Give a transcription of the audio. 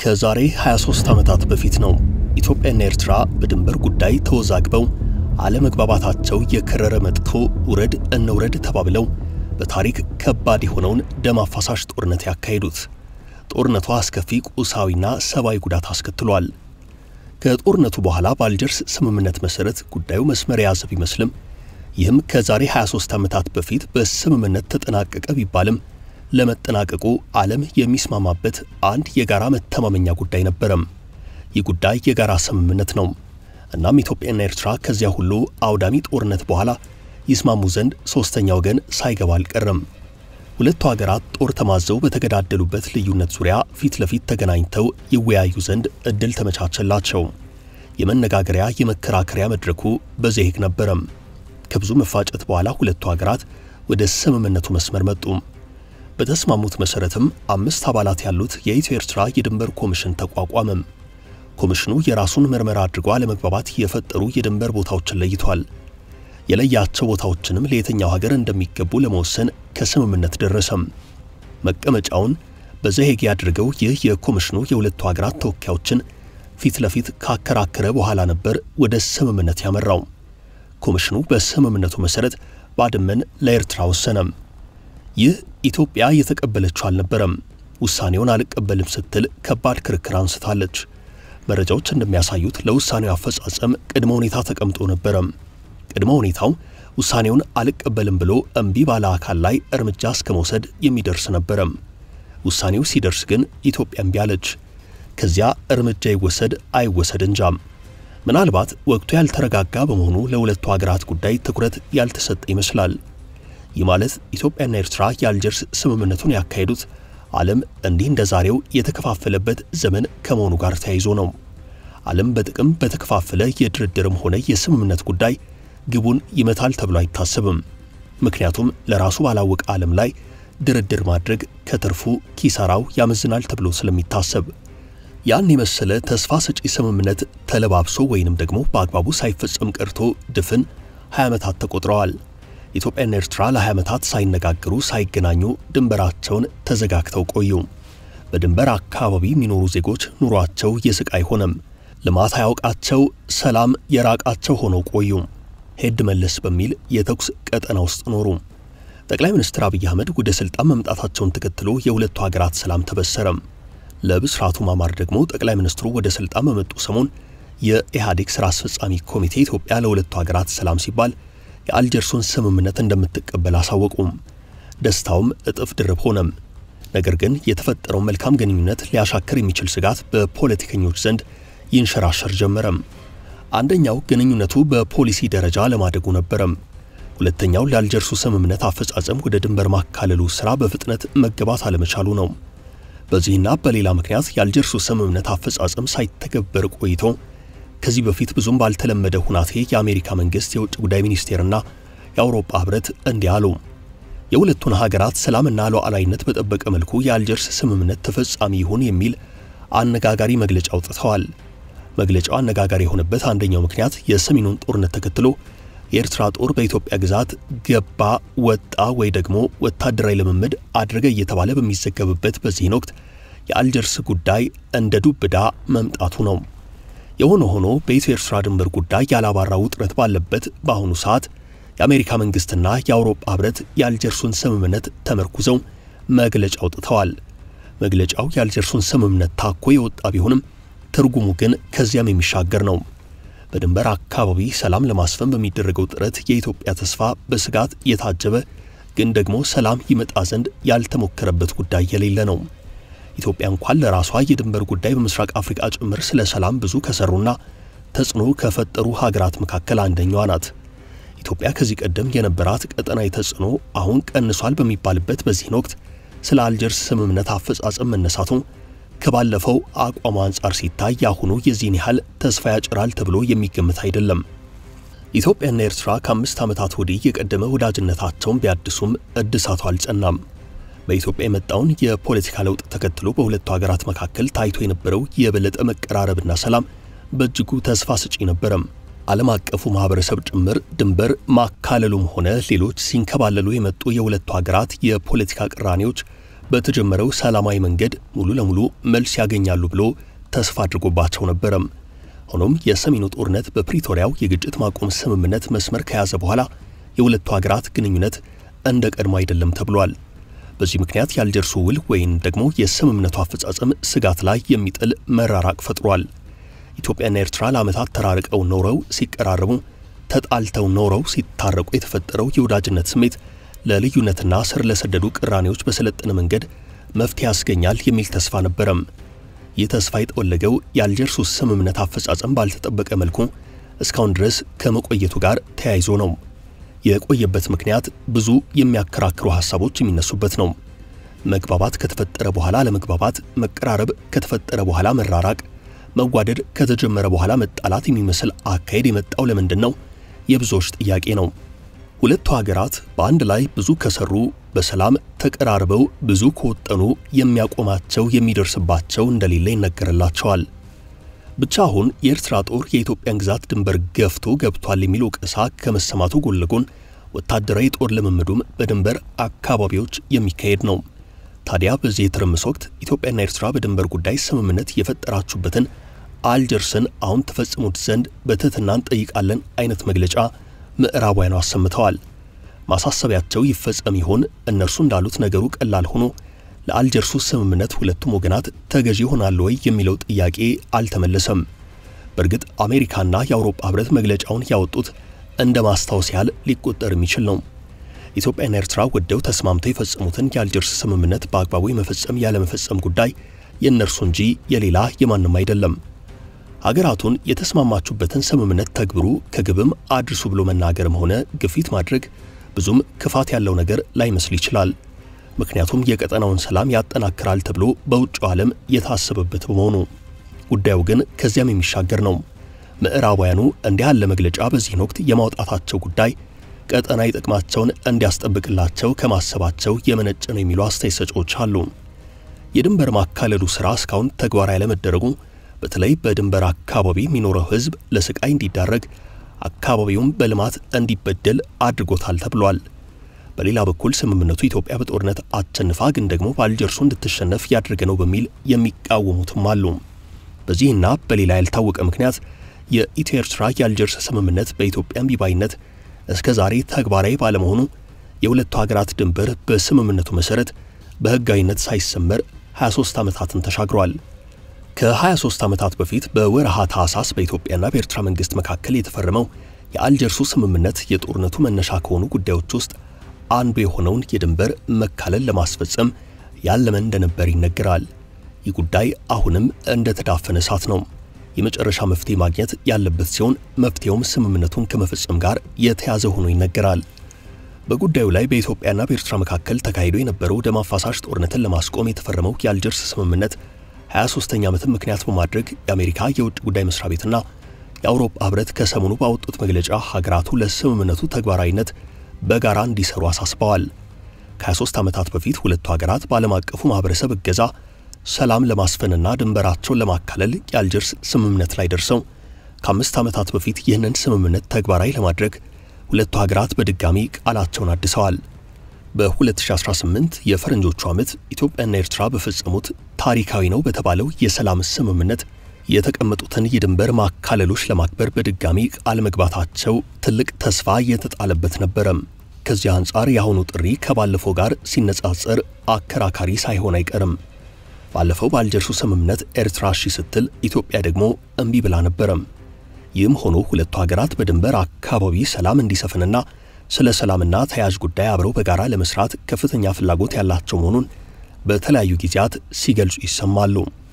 ከዛሬ 23 ዓመታት በፊት ነው ኢትዮጵያና ኤርትራ በድንበር ጉዳይ ተወዛግበው አለመግባባታቸው የከረረ መጥቶ ውረድ እንውረድ ተባብለው በታሪክ ከባድ የሆነውን ደም አፋሳሽ ጦርነት ያካሄዱት። ጦርነቱ አስከፊ ቁሳዊና ሰብአዊ ጉዳት አስከትሏል። ከጦርነቱ በኋላ በአልጀርስ ስምምነት መሠረት ጉዳዩ መስመር የያዘ ቢመስልም ይህም ከዛሬ 23 ዓመታት በፊት በስምምነት ተጠናቀቀ ቢባልም ለመጠናቀቁ ዓለም የሚስማማበት አንድ የጋራ መተማመኛ ጉዳይ ነበረም። ይህ ጉዳይ የጋራ ስምምነት ነው። እናም ኢትዮጵያና ኤርትራ ከዚያ ሁሉ አውዳሚ ጦርነት በኋላ ይስማሙ ዘንድ ሦስተኛ ወገን ሳይገባ አልቀረም። ሁለቱ ሀገራት ጦር ተማዘው በተገዳደሉበት ልዩነት ዙሪያ ፊት ለፊት ተገናኝተው ይወያዩ ዘንድ እድል ተመቻቸላቸው። የመነጋገሪያ የመከራከሪያ መድረኩ በዘሄግ ነበረም። ከብዙ መፋጨት በኋላ ሁለቱ ሀገራት ወደ ስምምነቱ መስመር መጡ። በተስማሙት መሰረትም አምስት አባላት ያሉት የኢትዮ ኤርትራ የድንበር ኮሚሽን ተቋቋመም። ኮሚሽኑ የራሱን ምርመራ አድርጎ አለመግባባት የፈጠሩ የድንበር ቦታዎችን ለይቷል። የለያቸው ቦታዎችንም ለየትኛው ሀገር እንደሚገቡ ለመወሰን ከስምምነት ደረሰም። መቀመጫውን በዘሄግ ያድርገው ይህ የኮሚሽኑ የሁለቱ ሀገራት ተወካዮችን ፊት ለፊት ካከራከረ በኋላ ነበር ወደ ስምምነት ያመራው። ኮሚሽኑ በስምምነቱ መሰረት ባድመን ለኤርትራ ወሰነም። ይህ ኢትዮጵያ የተቀበለችው አልነበረም። ውሳኔውን አልቀበልም ስትል ከባድ ክርክር አንስታለች። መረጃዎች እንደሚያሳዩት ለውሳኔው አፈጻጸም ቅድመ ሁኔታ ተቀምጦ ነበረም። ቅድመ ሁኔታው ውሳኔውን አልቀበልም ብሎ እምቢ ባለ አካል ላይ እርምጃ እስከ መውሰድ የሚደርስ ነበረም። ውሳኔው ሲደርስ ግን ኢትዮጵያ እምቢ አለች። ከዚያ እርምጃ ይወሰድ አይወሰድ እንጃም። ምናልባት ወቅቱ ያልተረጋጋ በመሆኑ ለሁለቱ ሀገራት ጉዳይ ትኩረት ያልተሰጠ ይመስላል። ይህ ማለት ኢትዮጵያና ኤርትራ የአልጀርስ ስምምነቱን ያካሄዱት ዓለም እንዲህ እንደ ዛሬው የተከፋፈለበት ዘመን ከመሆኑ ጋር ተያይዞ ነው። ዓለም በጥቅም በተከፋፈለ የድርድርም ሆነ የስምምነት ጉዳይ ግቡን ይመታል ተብሎ አይታሰብም። ምክንያቱም ለራሱ ባላወቀ ዓለም ላይ ድርድር ማድረግ ከትርፉ ኪሳራው ያመዝናል ተብሎ ስለሚታሰብ ያን የመሰለ ተስፋ ሰጪ ስምምነት ተለባብሶ ወይንም ደግሞ በአግባቡ ሳይፈጸም ቀርቶ ድፍን 20 ዓመታት ተቆጥረዋል። ኢትዮጵያና ኤርትራ ለ20 ዓመታት ሳይነጋገሩ ሳይገናኙ ድንበራቸውን ተዘጋግተው ቆዩ። በድንበር አካባቢ የሚኖሩ ዜጎች ኑሯቸው የስቃይ ሆነም። ልማት አያውቃቸው፣ ሰላም የራቃቸው ሆነው ቆዩ። ሄድ መለስ በሚል የተኩስ ቀጠና ውስጥ ኖሩ። ጠቅላይ ሚኒስትር አብይ አህመድ ወደ ሥልጣን መምጣታቸውን ተከትሎ የሁለቱ ሀገራት ሰላም ተበሰረም። ለብስራቱ ማማር ደግሞ ጠቅላይ ሚኒስትሩ ወደ ሥልጣን በመጡ ሰሞን የኢህአዴግ ሥራ አስፈጻሚ ኮሚቴ ኢትዮጵያ ለሁለቱ ሀገራት ሰላም ሲባል የአልጀርሱን ስምምነት እንደምትቀበል አሳወቁም። ደስታውም እጥፍ ድርብ ሆነም። ነገር ግን የተፈጠረው መልካም ግንኙነት ሊያሻክር የሚችል ስጋት በፖለቲከኞች ዘንድ ይንሸራሸር ጀመረም። አንደኛው ግንኙነቱ በፖሊሲ ደረጃ ለማደጉ ነበረም። ሁለተኛው ለአልጀርሱ ስምምነት አፈጻጸም ወደ ድንበር ማካለሉ ሥራ በፍጥነት መገባት አለመቻሉ ነው። በዚህና በሌላ ምክንያት የአልጀርሱ ስምምነት አፈጻጸም ሳይተገበር ቆይቶ ከዚህ በፊት ብዙም ባልተለመደ ሁናቴ የአሜሪካ መንግሥት የውጭ ጉዳይ ሚኒስቴርና የአውሮፓ ኅብረት እንዲህ አሉ። የሁለቱን ሀገራት ሰላምና ሉዓላዊነት በጠበቀ መልኩ የአልጀርስ ስምምነት ተፈጻሚ ይሁን የሚል አነጋጋሪ መግለጫ አውጥተዋል። መግለጫው አነጋጋሪ የሆነበት አንደኛው ምክንያት የሰሜኑን ጦርነት ተከትሎ የኤርትራ ጦር በኢትዮጵያ ግዛት ገባ፣ ወጣ ወይ ደግሞ ወታደራዊ ልምምድ አድረገ እየተባለ በሚዘገብበት በዚህን ወቅት የአልጀርስ ጉዳይ እንደ ዱብ ዕዳ መምጣቱ ነው። የሆነ ሆኖ በኢትዮ ኤርትራ ድንበር ጉዳይ ያላባራ ውጥረት ባለበት በአሁኑ ሰዓት የአሜሪካ መንግሥትና የአውሮፓ ኅብረት የአልጀርሱን ስምምነት ተመርኩዘው መግለጫ አውጥተዋል። መግለጫው የአልጀርሱን ስምምነት ታኮ የወጣ ቢሆንም ትርጉሙ ግን ከዚያም የሚሻገር ነው። በድንበር አካባቢ ሰላም ለማስፈን በሚደረገው ጥረት የኢትዮጵያ ተስፋ በስጋት የታጀበ ግን ደግሞ ሰላም ይመጣ ዘንድ ያልተሞከረበት ጉዳይ የሌለ ነው። ኢትዮጵያ እንኳን ለራሷ የድንበር ጉዳይ በምስራቅ አፍሪካ ጭምር ስለ ሰላም ብዙ ከሰሩና ተጽዕኖ ከፈጠሩ ሀገራት መካከል አንደኛዋ ናት። ኢትዮጵያ ከዚህ ቀደም የነበራት ቀጠናዊ ተጽዕኖ አሁን ቀንሷል በሚባልበት በዚህን ወቅት ስለ አልጀርስ ስምምነት አፈጻጸም መነሳቱ ከባለፈው አቋም አንጻር ሲታይ ያሁኑ የዚህን ያህል ተስፋ ያጭራል ተብሎ የሚገመት አይደለም። ኢትዮጵያና ኤርትራ ከአምስት ዓመታት ወዲህ የቀደመ ወዳጅነታቸውን ቢያድሱም እድሳቱ አልጸናም። በኢትዮጵያ የመጣውን የፖለቲካ ለውጥ ተከትሎ በሁለቱ ሀገራት መካከል ታይቶ የነበረው የበለጠ መቀራረብና ሰላም በእጅጉ ተስፋ ሰጪ ነበረም። ዓለም አቀፉ ማህበረሰብ ጭምር ድንበር ማካለሉም ሆነ ሌሎች ሲንከባለሉ የመጡ የሁለቱ ሀገራት የፖለቲካ ቅራኔዎች በተጀመረው ሰላማዊ መንገድ ሙሉ ለሙሉ መልስ ያገኛሉ ብሎ ተስፋ አድርጎባቸው ነበረም። ሆኖም የሰሜኑ ጦርነት በፕሪቶሪያው የግጭት ማቆም ስምምነት መስመር ከያዘ በኋላ የሁለቱ ሀገራት ግንኙነት እንደ ቀድሞ አይደለም ተብሏል። በዚህ ምክንያት የአልጀርሱ ውል ወይም ደግሞ የስምምነቱ አፈጻጸም ስጋት ላይ የሚጥል መራራቅ ፈጥሯል። ኢትዮጵያና ኤርትራ ለዓመታት ተራርቀው ኖረው ሲቀራረቡ፣ ተጣልተው ኖረው ሲታረቁ የተፈጠረው የወዳጅነት ስሜት ለልዩነትና ስር ለሰደዱ ቅራኔዎች በሰለጠነ መንገድ መፍትሄ ያስገኛል የሚል ተስፋ ነበረም። ይህ ተስፋ የጠወለገው የአልጀርሱ ስምምነት አፈጻጸም ባልተጠበቀ መልኩ እስካሁን ድረስ ከመቆየቱ ጋር ተያይዞ ነው። የቆየበት ምክንያት ብዙ የሚያከራክሩ ሐሳቦች የሚነሱበት ነው። መግባባት ከተፈጠረ በኋላ ለመግባባት፣ መቀራረብ ከተፈጠረ በኋላ መራራቅ፣ መዋደድ ከተጀመረ በኋላ መጣላት የሚመስል አካሄድ የመጣው ለምንድን ነው? የብዙዎች ጥያቄ ነው። ሁለቱ ሀገራት በአንድ ላይ ብዙ ከሰሩ በሰላም ተቀራርበው ብዙ ከወጠኑ የሚያቆማቸው የሚደርስባቸው እንደሌለ ይነገርላቸዋል። ብቻ አሁን የኤርትራ ጦር የኢትዮጵያን ግዛት ድንበር ገፍቶ ገብቷል የሚለው ወቀሳ ከመሰማቱ ጎን ለጎን ወታደራዊ ጦር ልምምዱም በድንበር አካባቢዎች የሚካሄድ ነው። ታዲያ በዚህ የትርምስ ወቅት ኢትዮጵያና ኤርትራ በድንበር ጉዳይ ስምምነት የፈጠራችሁበትን አልጀርስን አሁን ተፈጽሙት ዘንድ በትህትና እንጠይቃለን አይነት መግለጫ ምዕራባውያኑ አሰምተዋል። ማሳሰቢያቸው ይፈጸም ይሆን? እነርሱ እንዳሉት ነገሩ ቀላል ሆኖ ለአልጀርሱ ስምምነት ሁለቱም ወገናት ተገዢ ይሆናሉ ወይ የሚለው ጥያቄ አልተመለሰም። በእርግጥ አሜሪካና የአውሮፓ ሕብረት መግለጫውን ያወጡት እንደ ማስታወስ ያህል ሊቆጠር የሚችል ነው። ኢትዮጵያና ኤርትራ ወደው ተስማምተው የፈጸሙትን የአልጀርስ ስምምነት በአግባቡ የመፈጸም ያለመፈጸም ጉዳይ የእነርሱ እንጂ የሌላ የማንም አይደለም። ሀገራቱን የተስማማችሁበትን ስምምነት ተግብሩ፣ ከግብም አድርሱ ብሎ መናገርም ሆነ ግፊት ማድረግ ብዙም ክፋት ያለው ነገር ላይመስል ይችላል። ምክንያቱም የቀጠናውን ሰላም ያጠናክራል ተብሎ በውጭው ዓለም የታሰበበት በመሆኑ ጉዳዩ ግን ከዚያም የሚሻገር ነው። ምዕራባውያኑ እንዲህ ያለ መግለጫ በዚህን ወቅት የማውጣታቸው ጉዳይ ቀጠናዊ ጥቅማቸውን እንዲያስጠብቅላቸው ከማሰባቸው የመነጨ ነው የሚሉ አስተያየት ሰጪዎች አሉ። የድንበር ማካለሉ ሥራ እስካሁን ተግባራዊ ያለመደረጉ በተለይ በድንበር አካባቢ የሚኖረው ሕዝብ ለስቃይ እንዲዳረግ አካባቢውም በልማት እንዲበደል አድርጎታል ተብሏል። በሌላ በኩል ስምምነቱ ኢትዮጵያ በጦርነት አቸንፋ ግን ደግሞ በአልጀርሱ እንድትሸነፍ ያደረገ ነው በሚል የሚቃወሙትም አሉ። በዚህና በሌላ ያልታወቀ ምክንያት የኢትዮ ኤርትራ የአልጀርስ ስምምነት በኢትዮጵያ እምቢባይነት እስከ ዛሬ ተግባራዊ ባለመሆኑ የሁለቱ ሀገራት ድንበር በስምምነቱ መሠረት በሕጋዊነት ሳይሰመር 23 ዓመታትን ተሻግሯል። ከ23 ዓመታት በፊት በወረሃ ታህሳስ በኢትዮጵያና በኤርትራ መንግሥት መካከል የተፈረመው የአልጀርሱ ስምምነት የጦርነቱ መነሻ ከሆኑ ጉዳዮች ውስጥ አንዱ የሆነውን የድንበር መካለል ለማስፈጸም ያለመ እንደነበር ይነገራል። ይህ ጉዳይ አሁንም እንደ ተዳፈነ እሳት ነው። የመጨረሻ መፍትሄ ማግኘት ያለበት ሲሆን መፍትሄውም ስምምነቱን ከመፈጸም ጋር የተያዘ ሆኖ ይነገራል። በጉዳዩ ላይ በኢትዮጵያና በኤርትራ መካከል ተካሂዶ የነበረው ደም አፋሳሽ ጦርነትን ለማስቆም የተፈረመው የአልጀርስ ስምምነት 23ኛ ዓመትን ምክንያት በማድረግ የአሜሪካ የውጭ ጉዳይ መስሪያ ቤትና የአውሮፓ ሕብረት ከሰሞኑ ባወጡት መግለጫ ሀገራቱ ለስምምነቱ ተግባራዊነት በጋራ እንዲሰሩ አሳስበዋል። ከ23 ዓመታት በፊት ሁለቱ ሀገራት በዓለም አቀፉ ማህበረሰብ እገዛ ሰላም ለማስፈንና ድንበራቸውን ለማካለል የአልጀርስ ስምምነት ላይ ደርሰው ከአምስት ዓመታት በፊት ይህንን ስምምነት ተግባራዊ ለማድረግ ሁለቱ ሀገራት በድጋሚ ቃላቸውን አድሰዋል። በ2018 የፈረንጆቹ ዓመት ኢትዮጵያና ኤርትራ በፈጸሙት ታሪካዊ ነው በተባለው የሰላም ስምምነት የተቀመጡትን የድንበር ማካለሎች ለማክበር በድጋሚ ቃል መግባታቸው ትልቅ ተስፋ የተጣለበት ነበረም። ከዚህ አንጻር የአሁኑ ጥሪ ከባለፈው ጋር ሲነጻጸር አከራካሪ ሳይሆን አይቀርም። ባለፈው በአልጀርሱ ስምምነት ኤርትራ እሺ ስትል ኢትዮጵያ ደግሞ እምቢ ብላ ነበረም። ይህም ሆኖ ሁለቱ ሀገራት በድንበር አካባቢ ሰላም እንዲሰፍንና ስለ ሰላምና ተያያዥ ጉዳይ አብረው በጋራ ለመስራት ከፍተኛ ፍላጎት ያላቸው መሆኑን በተለያዩ ጊዜያት ሲገልጹ ይሰማሉ።